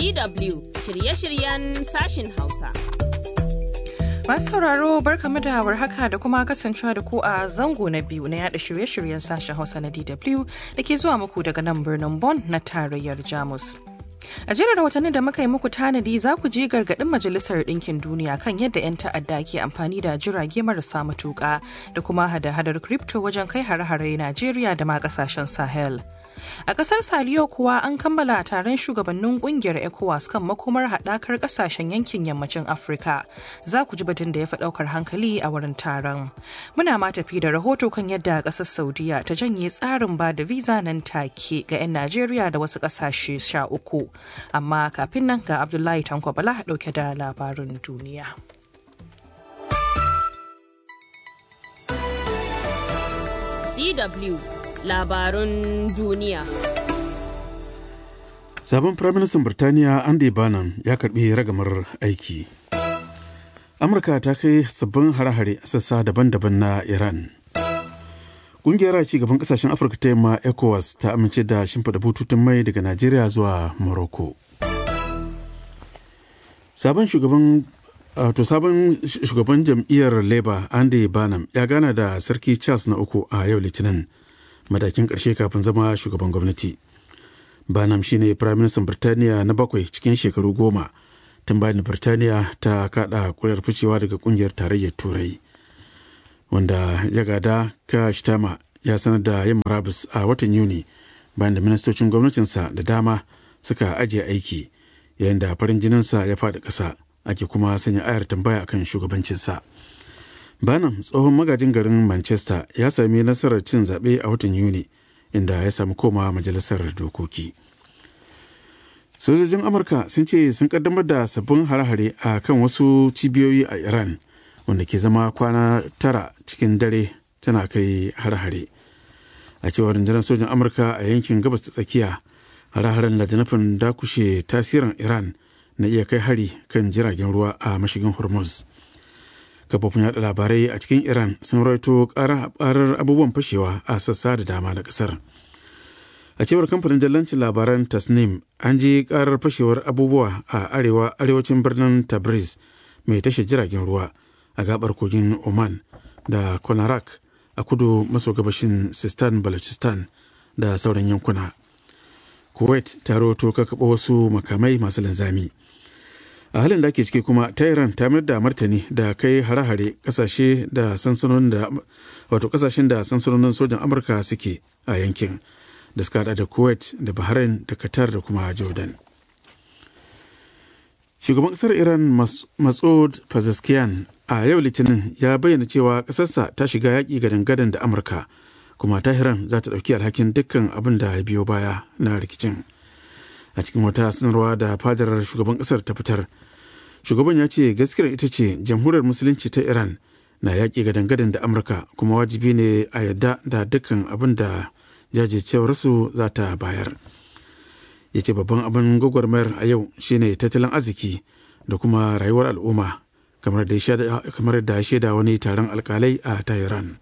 DW shirye-shiryen sashin Hausa. Masu sauraro barkamu da warhaka da kuma kasancewa da ku a zango na biyu na yada shirye-shiryen sashen Hausa na DW da ke zuwa muku daga nan birnin Bonn na tarayyar Jamus. A jerin rahotannin da muka yi muku tanadi za ku ji gargaɗin Majalisar Ɗinkin Duniya kan yadda 'yan ta'adda ke amfani da jirage marasa matuƙa da kuma hada-hadar crypto wajen kai hare-hare Najeriya da ma ƙasashen Sahel. A ƙasar Saliyo kuwa an kammala taron shugabannin ƙungiyar ECOWAS kan makomar haɗakar ƙasashen yankin yammacin Afirka. Za ku ji batun da ya fi ɗaukar hankali a wurin taron. Muna ma tafi da rahoto kan yadda ƙasar Saudiya ta janye tsarin ba da visa nan take ga 'yan Najeriya da wasu ƙasashe sha uku. Amma kafin nan ga Abdullahi Tanko Bala ɗauke da labarin duniya. DW labarun duniya. Sabon Firaministan Birtaniya Andy Bannum ya karbi ragamar aiki. Amurka ta kai sabbin hare-hare a sassa daban-daban na Iran. Ƙungiyar ci gaban ƙasashen Afirka ta yamma ECOWAS ta amince da shimfiɗa bututun mai daga Najeriya zuwa Morocco. Sabon shugaban to sabon shugaban jam'iyyar Labour Andy Bannum ya gana da Sarki Charles na uku a yau Litinin. matakin ƙarshe kafin zama shugaban gwamnati. Banam shine Firaministan Birtaniya na bakwai cikin shekaru goma tun bayan Birtaniya ta kada kuri'ar ficewa daga kungiyar tarayyar Turai. Wanda ya gada Kashtama ya sanar da yin murabus a watan Yuni bayan da ministocin gwamnatinsa da dama suka ajiye aiki yayin da farin jininsa ya faɗi ƙasa ake kuma sanya ayar tambaya akan shugabancinsa. Banham tsohon magajin garin Manchester ya sami nasarar cin zaɓe a watan Yuni inda ya samu koma majalisar dokoki. Sojojin Amurka sun ce sun kaddamar da sabbin hare-hare a kan wasu cibiyoyi a Iran wanda ke zama kwana tara cikin dare tana kai hare-hare. A cewar rundunar sojin Amurka a yankin gabas ta tsakiya, hare-haren da nufin dakushe tasirin Iran na iya kai hari kan jiragen ruwa a mashigin Hormuz. kafofin yada labarai a cikin iran sun raito karar abubuwan fashewa a sassa da dama na kasar a cewar kamfanin jallancin labaran tasnim an ji karar fashewar abubuwa a arewa arewacin birnin tabriz mai tashar jiragen ruwa a gabar kogin oman da konarak a kudu maso gabashin sistan balochistan da sauran yankuna kuwait ta roto kakaɓa wasu makamai masu linzami a halin da ake ciki kuma tehran ta mayar da martani da kai hare-hare kasashe da sansanonin da wato kasashen da sansanonin sojan amurka suke a yankin da suka hada da kuwait da bahrain da qatar da kuma jordan shugaban kasar iran masud pezeshkian a yau litinin ya bayyana cewa kasarsa ta shiga yaƙi gadan-gadan da amurka kuma tahiran za ta ɗauki alhakin dukkan abin da ya biyo baya na rikicin a cikin wata sanarwa da fadar shugaban kasar ta fitar shugaban ya ce gaskiyar ita ce jamhuriyar musulunci ta iran na yaƙi gadan-gadan da amurka kuma wajibi ne a yadda da dukkan abin da jajircewarsu za ta bayar ya ce babban abin gwagwarmayar a yau shine tattalin arziki da kuma rayuwar al'umma kamar da ya shaida wani taron alkalai a tehran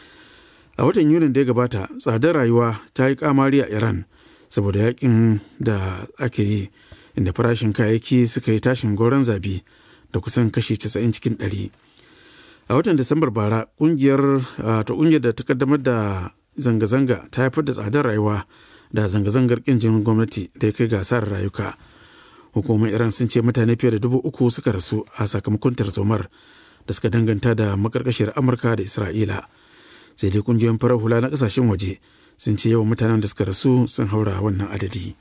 a watan yunin da ya gabata tsadar rayuwa ta yi kamari a iran saboda yakin da ake yi inda farashin kayayyaki suka yi tashin goron zabi da kusan kashi 90 cikin 100 a watan disambar bara kungiyar ta kungiyar da ta kaddamar da zanga-zanga ta haifar da tsadar rayuwa da zanga-zangar kin jinin gwamnati da ya kai gasar rayuka hukumar iran sun ce mutane fiye da dubu uku suka rasu a sakamakon tarzomar da suka danganta da makarkashiyar amurka da isra'ila sai dai kungiyoyin farar hula na kasashen waje sun ce yawan mutanen da suka rasu sun haura wannan adadi.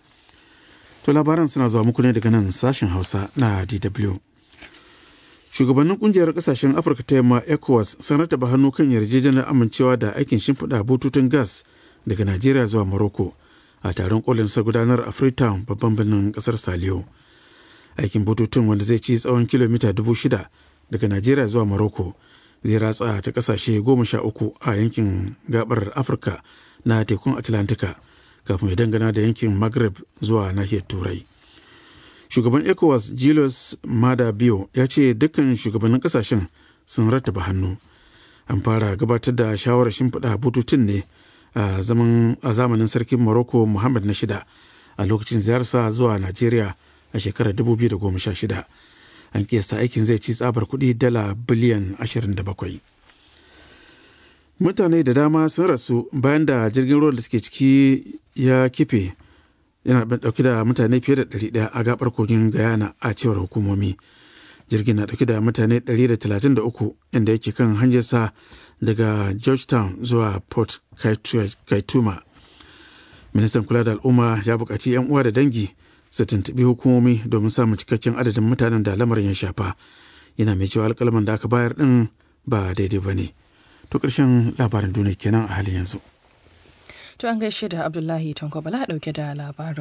To labaran suna zuwa muku ne daga nan sashen Hausa na DW. Shugabannin kungiyar kasashen Afirka ta yamma ECOWAS sun rataba hannu kan yarjejeniyar amincewa da aikin shimfiɗa bututun gas daga Najeriya zuwa Morocco a taron kolin sa gudanar a Freetown babban birnin kasar Saliyo. Aikin bututun wanda zai ci tsawon kilomita dubu shida daga Najeriya zuwa Morocco zai ratsa ta kasashe goma sha uku a yankin gabar Afirka na tekun atlantika kafin ya dangana da yankin maghreb zuwa nahiyar turai shugaban ecowas julius mada biyo ya ce dukkan shugabannin kasashen sun rattaba hannu an fara gabatar da shawarar shimfiɗa bututun ne a zamanin sarkin morocco muhammad na shida a lokacin ziyarsa zuwa najeriya a shekarar 2016 an kiyasta aikin zai ci tsabar kuɗi dala biliyan 27 mutane da dama sun rasu bayan da jirgin ruwan da suke ciki ya kife yana dauke da mutane fiye da 100 a gabar kogin guyana a cewar hukumomi jirgin na dauke da mutane 133 inda yake kan hanyarsa daga georgetown zuwa port kaituma ministan kula da al'umma ya buƙaci 'yan uwa da dangi su tuntuɓi hukumomi domin samun cikakken adadin mutanen da lamarin ya shafa yana mai cewa alƙalaman da aka bayar ɗin ba daidai ba ne to ƙarshen labarin duniya kenan a halin yanzu to an gaishe da abdullahi tanko bala ɗauke da labarin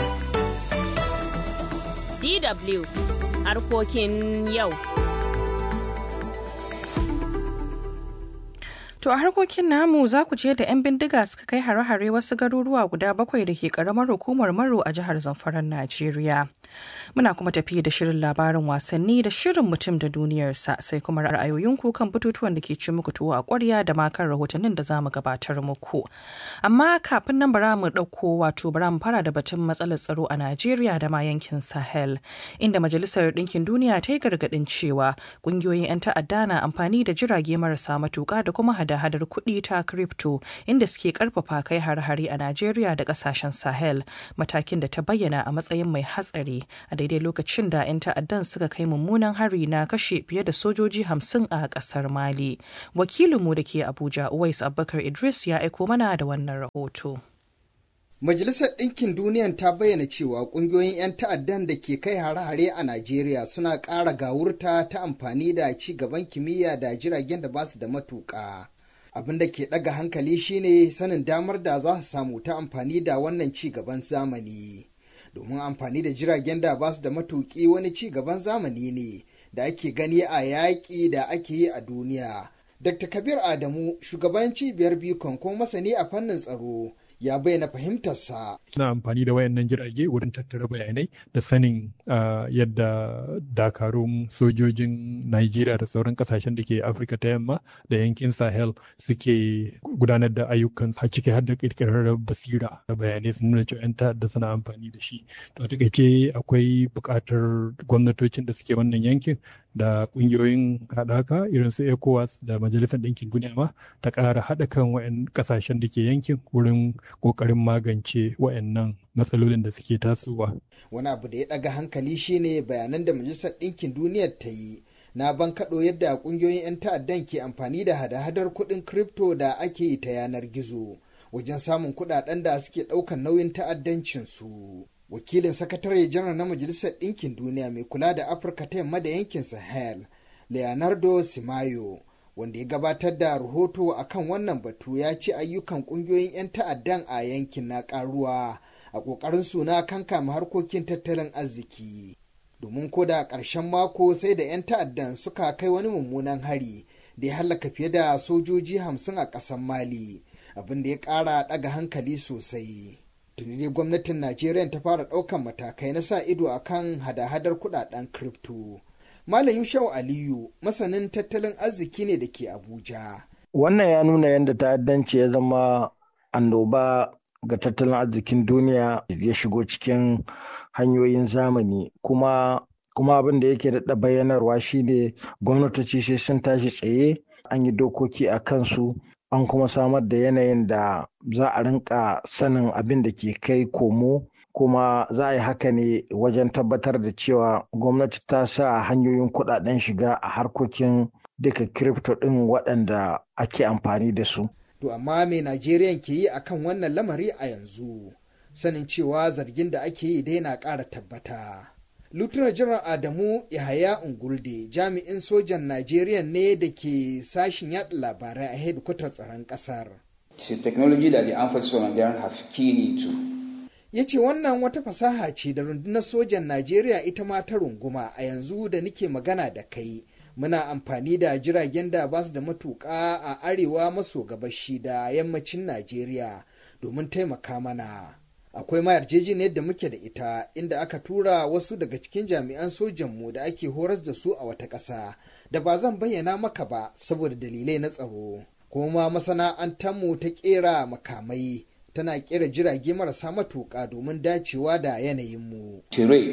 DW harkokin yau. To a harkokin namu za ku je da 'yan bindiga suka kai hare-hare wasu garuruwa guda bakwai da ke karamar hukumar Maro a jihar Zamfaran Najeriya. Muna kuma tafi da shirin labarin wasanni da shirin mutum da duniyarsa sai kuma ra'ayoyinku kan batutuwan da ke ci muku tuwo a ƙwarya da ma kan rahotannin da za mu gabatar muku. Amma kafin nan bara mu ɗauko wato bara mu fara da batun matsalar tsaro a Najeriya da ma yankin Sahel inda Majalisar Ɗinkin Duniya ta yi gargaɗin cewa ƙungiyoyin 'yan ta'adda na amfani da jirage marasa matuƙa da kuma hada-hadar kuɗi ta crypto inda suke karfafa kai har-hari a Najeriya da ƙasashen Sahel matakin da ta bayyana a matsayin mai hatsari a daidai lokacin da 'yan ta'addan suka kai mummunan hari na kashe fiye da sojoji hamsin a ƙasar Mali. Wakilinmu da ke Abuja Uwais Abubakar Idris ya aiko mana da wannan rahoto. Majalisar Ɗinkin Duniyan ta bayyana cewa ƙungiyoyin 'yan ta'addan da ke kai hare-hare a Najeriya suna ƙara gawurta ta amfani da ci gaban kimiyya da jiragen da ba su da matuƙa. Abin da ke ɗaga hankali shine sanin damar da za su samu ta amfani da wannan ci gaban zamani. Domin amfani da jiragen da ba su da matuƙi wani ci gaban zamani ne da ake gani a yaƙi da ake yi a duniya. Dr. Kabir Adamu, shugaban cibiyar Bikon kuma masani a fannin tsaro, ya bayyana fahimtarsa. Suna amfani da wayannan jirage wurin tattara bayanai da sanin yadda dakarun sojojin Najeriya da sauran kasashen da ke Afirka ta yamma da yankin Sahel suke gudanar da ayyukan a ciki har da kirkirar basira da bayanai sun nuna cewa 'yan ta'adda suna amfani da shi. To a takaice akwai buƙatar gwamnatocin da suke wannan yankin da ƙungiyoyin haɗaka irin su ECOWAS da Majalisar Ɗinkin Duniya ma ta ƙara haɗa kan wayan ƙasashen da ke yankin wurin ƙoƙarin magance wayannan matsalolin da suke tasowa. Wani abu da ya ɗaga hankali shine bayanan da Majalisar Ɗinkin Duniyar ta yi na bankaɗo yadda ƙungiyoyin 'yan ta'addan ke amfani da hada-hadar kuɗin kripto da ake yi ta yanar gizo wajen samun kuɗaɗen da suke ɗaukar nauyin ta'addancinsu. Wakilin sakatare janar na Majalisar Ɗinkin Duniya mai kula da Afirka ta yamma da yankin Sahel, Leonardo Simayo, wanda ya gabatar da rahoto a kan wannan batu ya ce ayyukan kungiyoyin 'yan ta'addan a yankin na karuwa a ƙoƙarin suna kankama harkokin tattalin arziki domin ko da ƙarshen mako sai da 'yan ta'addan suka kai wani mummunan hari da ya hallaka fiye da sojoji hamsin a ƙasar mali abin da ya ƙara ɗaga hankali sosai tuni dai gwamnatin najeriya ta fara ɗaukan matakai na sa ido akan hada-hadar kuɗaɗen kripto Malam Yushau Aliyu masanin tattalin arziki ne da ke Abuja. Wannan ya nuna yadda ta'addanci ya zama annoba ga tattalin arzikin duniya ya shigo cikin hanyoyin zamani kuma kuma abin da yake daɗa bayyanarwa shine gwamnatoci sai sun tashi tsaye an yi dokoki a kansu an kuma samar da yanayin da za a rinka sanin abin da ke kai komo kuma za a yi haka ne wajen tabbatar da cewa gwamnati ta sa hanyoyin kudaden shiga a harkokin duka kirifto ɗin waɗanda ake amfani da su. To amma me Najeriya ke yi akan wannan lamari a yanzu sanin cewa zargin da ake yi dai na ƙara tabbata. Lieutenant General Adamu Yahaya Ungulde jami'in sojan Najeriya ne da ke sashin yaɗa labarai a hedikwatar tsaron ƙasar. It's a technology that the armed forces of Nigeria have keen into. ya ce wannan wata fasaha ce da rundunar sojan najeriya ita ma ta runguma a yanzu da nike magana da kai muna amfani da jiragen da ba su da matuƙa a arewa maso gabashi da yammacin najeriya domin taimaka mana akwai ma yarjejeniyar da muke da ita inda aka tura wasu daga cikin jami'an sojanmu da ake horas da su a wata ƙasa da ba zan bayyana maka ba saboda dalilai na tsaro kuma masana'antarmu ta ƙera makamai tana kera jirage marasa matuƙa domin dacewa da yanayinmu. Terrain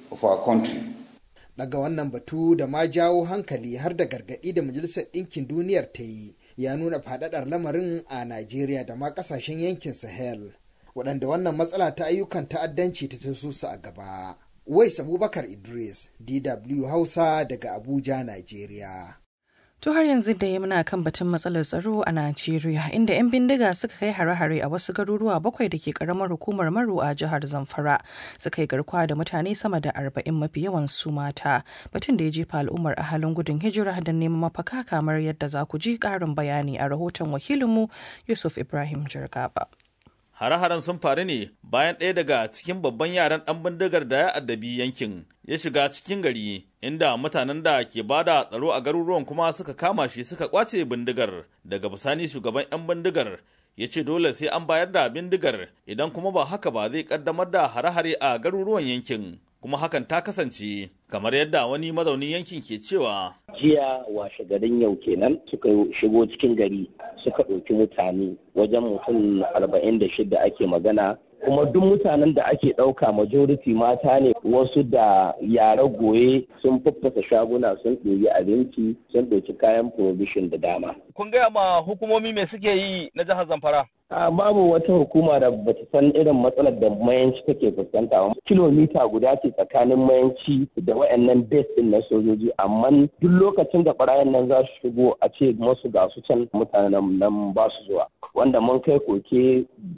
of our country. daga wannan batu da ma jawo hankali har da gargaɗi da majalisar ɗinkin duniyar ta yi ya nuna faɗaɗar lamarin a najeriya da ma ƙasashen yankin sahel waɗanda wannan matsala ta ayyukan ta'addanci ta taso su a gaba wais abubakar idris dw hausa daga abuja najeriya To har yanzu da ya muna kan batun matsalar tsaro a Najeriya inda 'yan bindiga suka kai hare-hare a wasu garuruwa bakwai da ke karamar hukumar Maru a jihar Zamfara suka yi garkuwa da mutane sama da arba'in mafi yawan su mata batun da ya jefa al'ummar a halin gudun hijira da neman mafaka kamar yadda za ku ji karin bayani a rahoton wakilinmu Yusuf Ibrahim Jirgaba. Hare-haren sun faru ne bayan ɗaya daga cikin babban yaran ɗan bindigar da ya addabi yankin ya shiga cikin gari inda mutanen da ke bada tsaro a garuruwan kuma suka kama shi suka kwace bindigar daga bisani shugaban 'yan bindigar ya ce dole sai an bayar da bindigar idan kuma ba haka ba zai kaddamar da hare-hare a garuruwan yankin kuma hakan ta kasance kamar yadda wani mazaunin yankin ke cewa jiya washe garin yau kenan suka shigo cikin gari suka ɗauki mutane wajen mutum arba'in da shida ake magana kuma duk mutanen da ake ɗauka majority mata ne wasu da yara goye sun faffasa shaguna sun ɗoyi abinci sun ɗauki kayan provision da dama. kun gaya ma hukumomi me suke yi na jihar zamfara A babu wata hukuma da bata san irin matsalar da mayanci take fuskanta ba. Kilomita guda ce tsakanin mayanci da wayannan base din na sojoji amma duk lokacin da barayin nan za su shigo a ce masu ga su can mutanen nan ba su zuwa. Wanda mun kai koke